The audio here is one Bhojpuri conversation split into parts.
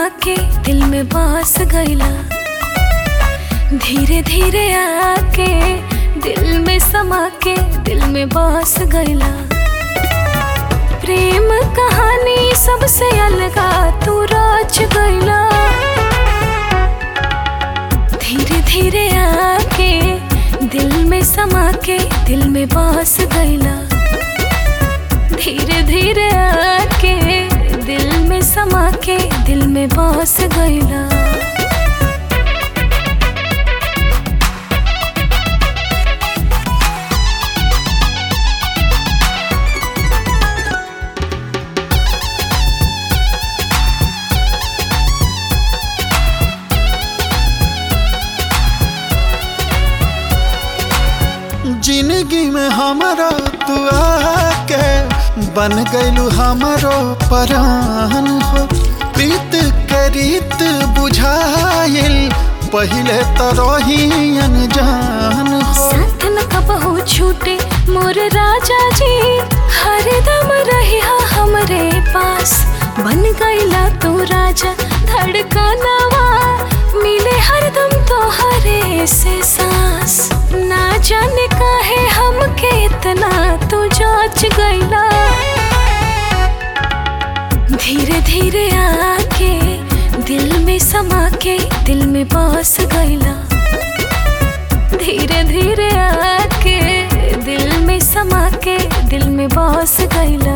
समा के दिल में बस गईला धीरे धीरे आके दिल में समा के दिल में बस गईला प्रेम कहानी सबसे अलगा तू राज गईला धीरे धीरे आके दिल में समा के दिल में बस गईला धीरे धीरे आके दिल में समा के दिल में बस गईला जिंदगी में हमारा तू आके बन गईलू हमारो परान हो प्रीत के रीत बुझाइल पहले तो रही अनजान हो साथ न कबहू छूटे मोर राजा जी हरदम रहिया हमरे पास बन गईला तू राजा धड़कनवा मिले हरदम तोहरे से सांस ना जाने काहे हमके इतना तू जाच गईला धीरे धीरे आके दिल में समा के दिल में बस गईला धीरे धीरे आके दिल में समा के दिल में बस गईला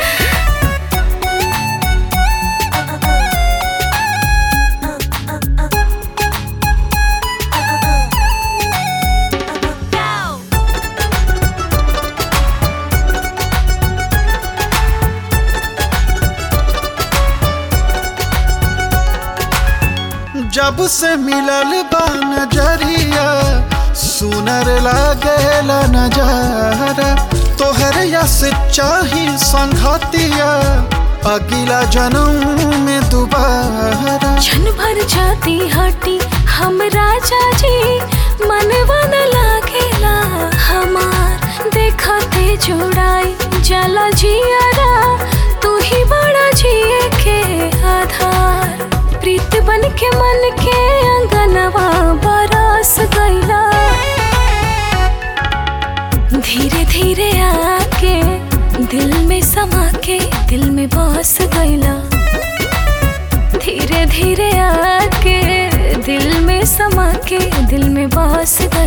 जब से मिलल बा नजरिया सुनर लागेला नजारा तोहर यस चाही संघतिया अगला जन्म में दोबारा क्षण भर जाती हटी हम राजा जी मनवा न लागेला हमार देखते जुड़ाई जला जियारा तू ही बड़ा जिए के आधार प्रीत बन के मन के अंगनवा बरस गईला धीरे धीरे आके दिल में समा के दिल में बस गईला धीरे धीरे आके दिल में समा के दिल में बस गईला